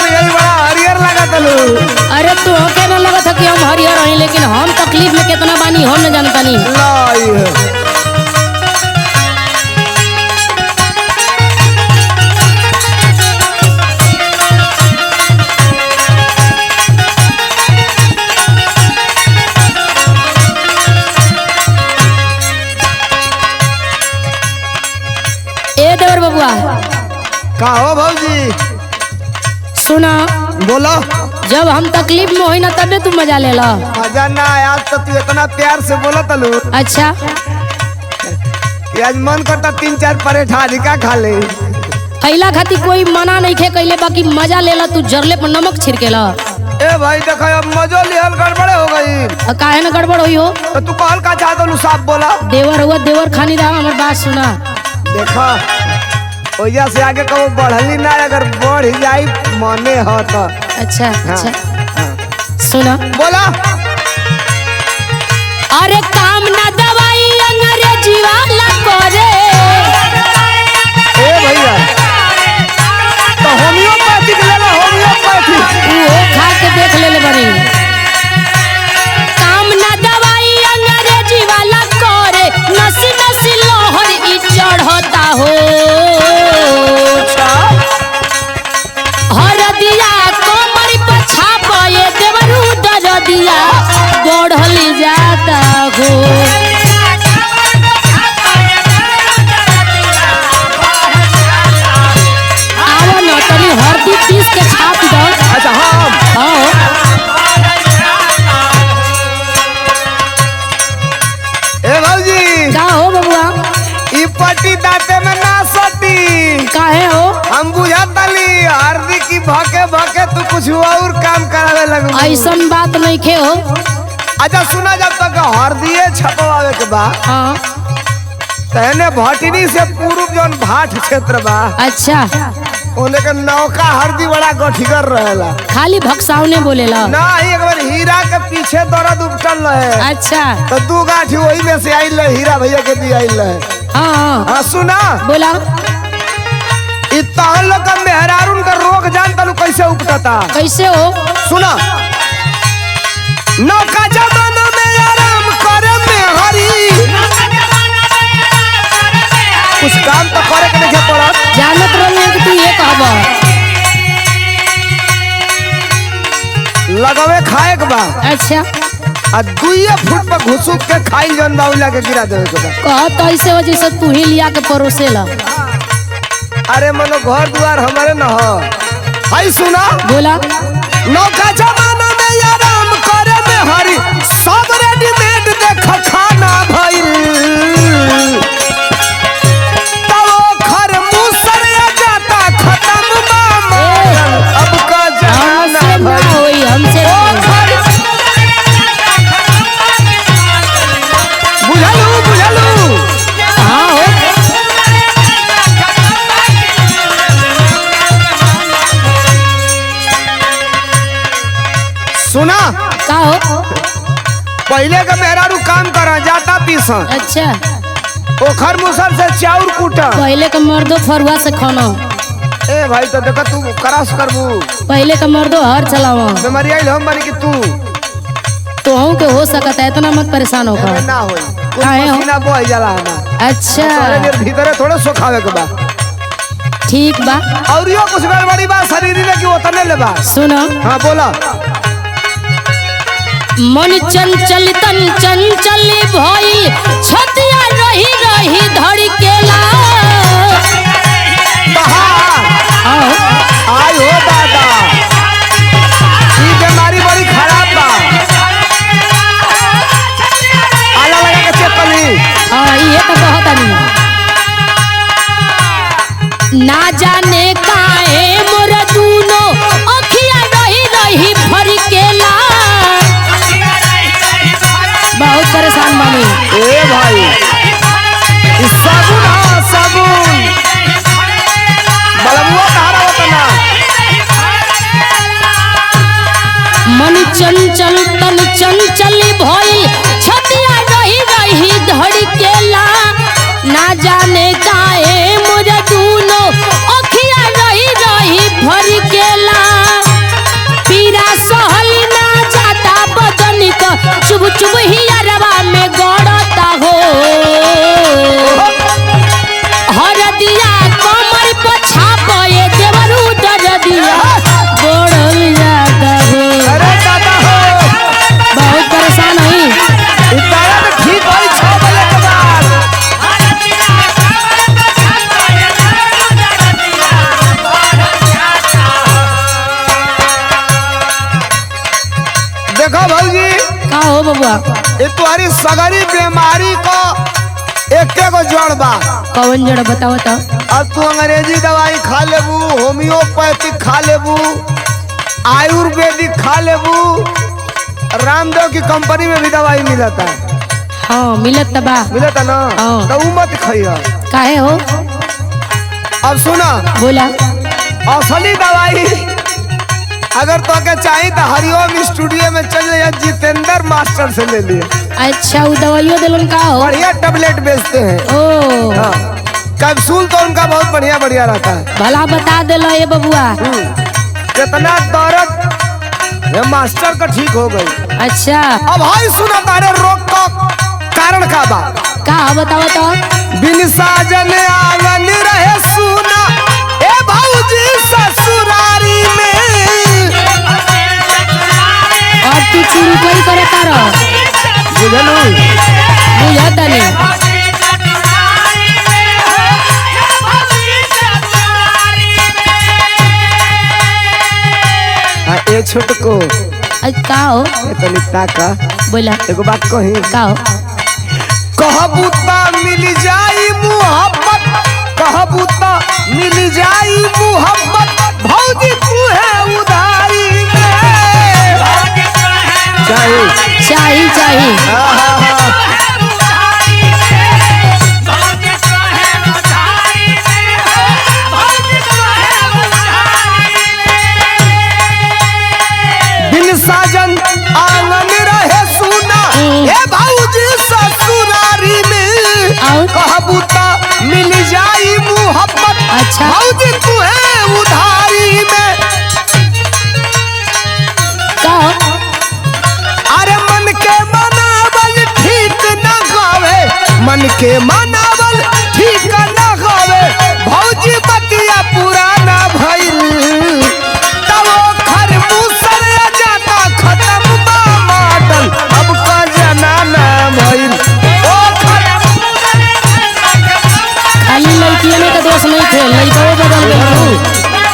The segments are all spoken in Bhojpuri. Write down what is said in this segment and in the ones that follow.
यही बड़ा हरियर लागत लू अरे तू के न लगत है कि हम हरियर हई लेकिन हम तकलीफ में कितना बानी हम न जानतानी लाई है ए देवर बबुआ का हो भौजी सुना बोलो जब हम तकलीफ में होई ना तबे तू मजा ले ला मजा ना आया आज तो तू इतना प्यार से बोला तलू अच्छा कि आज मन करता तीन चार परेठा अधिका खा ले खैला खातिर कोई मना नहीं खे कैले बाकी मजा ले ला तू जरले पर नमक छिड़के ला ए भाई देखो अब मजो लिहल गड़बड़े हो गई आ काहे न गड़बड़ होई हो तो तू कहल का चाहत लू साफ बोला देवर हुआ देवर खानी रहा हमर बात सुना देखो ओइजा से आगे कबो बढ़ली ना अगर बढ़ जाई मने हो तो अच्छा अच्छा हाँ। सुना बोला अरे काम ना दवाई अंग्रेजी वाला करे ए भैया तो होम्योपैथिक ले लो होम्योपैथिक वो खा के देख ले ले बड़ी काम ना दवाई अंग्रेजी वाला करे नसी नसी लोहर ई चढ़ता हो अच्छा हर दिया कोमर पर छापे देवरू दर दिया बढ़ल जाता हो आओ न तनी हरदी पीस के छाप दो अच्छा हम आओ ए भौजी का हो बबुआ ई पट्टी दांते में ना सटी काहे हो हम बुझातली हरदी की भके भके तू कुछ और काम करावे लगू ऐसन बात नहीं खे हो अच्छा सुना जब तक हरदिए छपवावे के बा हाँ तहने भटनी से पूर्व जौन भाट क्षेत्र बा अच्छा ओने के नौका हरदी बड़ा गठिकर रहेला खाली भक्सावने बोलेला ना ही एक बार हीरा के पीछे दर्द उपटल रहे अच्छा तो दू गाठी वही में से आइल रहे हीरा भैया के दी आइल रहे हाँ हाँ सुना बोला इ तहन लोग का मेहरारून का रोग जान तलू कैसे उपटता कैसे हो सुना नौका जमाना में आराम करे में हरी कुछ काम तो करे के नहीं पड़त जानत रही कि तू ये कहबा लगवे खाए के बा अच्छा आ दुइये फुट पर घुसुक के खाई जौन बाउला के गिरा देवे के बा कह तो ऐसे हो जैसे तू ही लिया के परोसेला अरे मनो घर द्वार हमारे न हो हाय सुना बोला नौका जमाना में आराम करे में हरी सब रेडीमेड देख खाना भइल तब खर मुसर जाता खत्म मामा अब का जाना हमसे ना भइल होई हमसे ना होई। बुझलू बुझलू हाँ हो सुना का हो पहले का मेहरारू काम करा जाता पीसा अच्छा ओखर मुसर से चाउर कूटा पहले का मर्दो फरुआ से खाना ए भाई तो देखा तू करास करबू पहले का मर्दो हर चलावा बीमारी आइल हम बनी कि तू तो हूँ के हो सकता है इतना मत परेशान एमे होकर ना होई कुछ काहे हो? पसीना बह जाला हमार अच्छा तोरे देर भीतरे थोड़े सुखावे के बा ठीक बा और यो कुछ गड़बड़ी बा शरीर में कि ओतने ले बा सुनो हां बोला मन चंचल तन चंचल भइल छतिया रही रही धड़केला कहा आओ आई हो दादा ई बीमारी बड़ी खराब बा आला लगा के चेक कर ली हाँ ये तो बहुत आदमी ना जाने काहे मोर दूनो अखिया रही रही फरकेला बहुत परेशान बानी ए भाई ई साबुन हां साबुन बलबुआ कहा रहा ना मन चंचल तन चंचल भइल छतिया रही रही धड़केला ना जाने काहे मोर दूनो अखिया रही रही फरकेला का हो बबुआ ये तुम्हारी सगरी बीमारी को एक को जड़ बा कौन जड़ बताओ तो अब तू अंग्रेजी दवाई खा लेबू होम्योपैथिक खा लेबू आयुर्वेदिक खा लेबू रामदेव की कंपनी में भी दवाई मिलता है हाँ मिलत त बा मिलता ना हाँ। तो ऊ मत खाइए काहे हो अब सुना बोला असली दवाई अगर तो के चाहिए तो हरिओम स्टूडियो में चल जाइए जितेंद्र मास्टर से ले लिए अच्छा वो दवाइयो दिलन का हो बढ़िया टेबलेट बेचते हैं ओ हाँ कैप्सूल तो उनका बहुत बढ़िया बढ़िया रहता है भला बता देलो ये बबुआ हम्म, कितना दर्द ये मास्टर का ठीक हो गई अच्छा अब भाई सुना तारे रोग का कारण का बा का हो बताओ तो बिन साजन आंगन रहे सुना ए भौजी ससुरारी में और तू चुरू कोई करे तारो बुझलू बुझत नहीं हाँ ए छोटको अच्छा का हो ए तनी ताका बोला एगो बात कही का हो कहबू ता मिल जाई मुहब्बत कहबू ता मिल जाई मुहब्बत भौजी तू है उधारी में चाहिए चाही चाही हाँ, हाँ, हाँ। बिन साजन आंगन रहे सुना हम्म। ए भौजी ससुरारी में और? कहबू ता मिल जाई मुहब्बत अच्छा। भौजी तू है उधारी में का हो अरे मन के मनावल ठीक न गावे मन के मनावल ठीक न गावे भौजी बतिया पुराना भइल तब खर मुसर जाता खत्म बा मॉडल अब का जनाना भइल ओ खर खाली लड़कियों में का दोष नहीं थे लड़कों बदल गए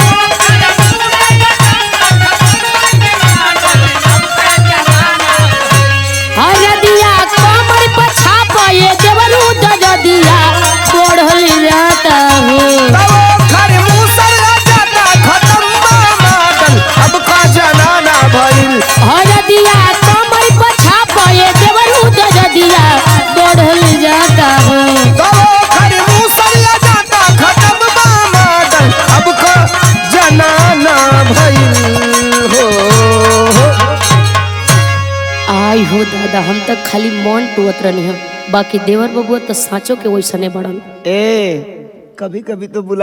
हरदिया कमर पछा पाए देवरू दजदिया बढ़ल जाता हूँ तब खर मुसर जाता खत्म बा मॉडल अब का जनाना भइल हरदिया कमर पछा पाए देवरू दजदिया बढ़ल जाता हूँ दवा खरी मुसरिया जाता खत्म बा मॉडल अब का जनाना भइल हो आई हो दादा हम तक खाली मन टुअत रहनी हम बाकी देवर बबुआ तो साँचो के वैसने बड़न ए कभी कभी तो बुला